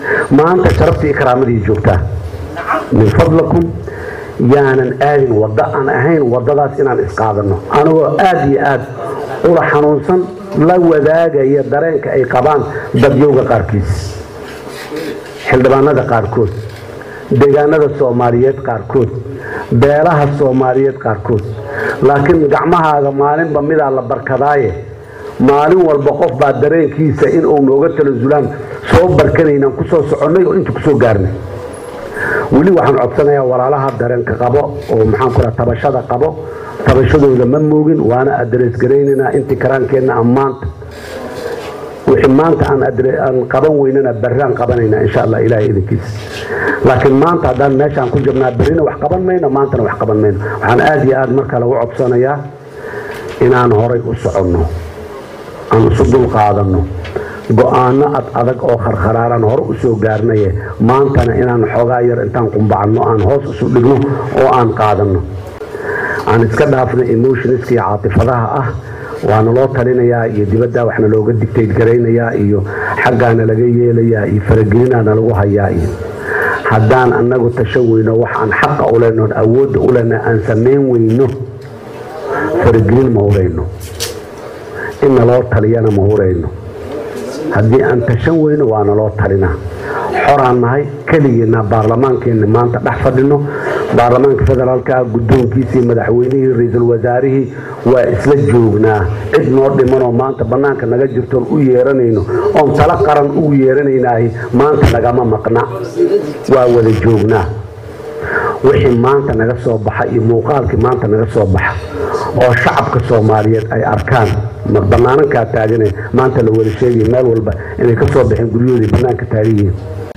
maanta sharaftii iyo karaamadii joogtaa min fadlakum yaanan aadin waddo aan ahayn waddadaas inaan isqaadanno anigoo aada iyo aad ula xanuunsan la wadaagaya dareenka ay qabaan dadyowga qaarkiis xildhibaanada qaarkood deegaanada soomaaliyeed qaarkood beelaha soomaaliyeed qaarkood laakiin gacmahaaga maalinba midaa la barkadaaye maalin walba qof baa dareenkiisa in uu nooga talasulaan soo barkanaynaan ku soo soconnay oo inta kusoo gaarnay weli waxaan codsanayaa walaalaha dareenka qabo oo maxaan ku tabashada qabo tabashadooda ma moogin waana adrees garaynaynaa intii karaankeenna ammaanta wixii maanta aan qaban weynana barraan qabanaynaa insha allah ilahay idinkiisa laakiin maanta haddaan meeshaan ku jirnaa berrina wax qaban mayno maantana wax qaban mayno waxaan aada iyo aada marka lagu codsanayaa inaan horay u soconno aan isu dul qaadanno go-aano ad adag oo kharkharaaran hore u soo gaarnaye maantana inaan xoogaa yar intaan qumbacanno aan hoos isu dhigno oo aan qaadanno aan iska dhaafno emotionska iyo caatifadaha ah waana loo talinayaa iyo dibadda waxna looga digtayd garaynayaa iyo xaggaana laga yeelayaa iyo faragelinaana lagu hayaa iyo haddaan annagu tashan weyno wax aan xaqa u lehnoon awoodda u lehna aan samayn weyno faragelin ma hurayno in naloo taliyana ma hurayno haddii aan tashan weyno waa naloo talinaa xoraan nahay keligeena baarlamaankeenna maanta dhex fadhino baarlamaanka federaalka guddoonkiisii madaxweynihii ra-iisul wasaarihii waa isla joognaa cid noo dhimanoo maanta bannaanka naga jirtoon u yeeranayno oon talo qaran ugu yeeranaynaahi maanta nagama maqna waa wada joognaa wixii maanta naga soo baxa iyo muuqaalkii maanta naga soo baxa oo shacabka soomaaliyeed ay arkaan ma banaanankaa taagane maanta la wada sheegaya meel walba inay ka soo baxeen guryahoodii bannaanka taagan yihiin